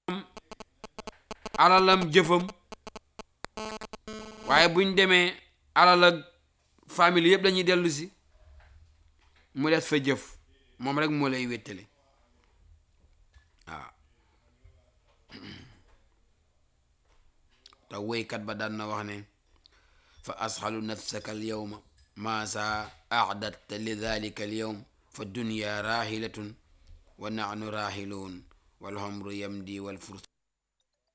alalam jëfam waaye buñ demee alal ak famille yëpp dañuy dellu si mu des fa jëf moom rek moo lay wéttale waaw te woykat ba daan na wax ne fa asxalu nafsaka al yawma maasa acdatta li dalika al yawm fa dunya rahilatun wa nahnu rahiluun wal umru yamdi wal furs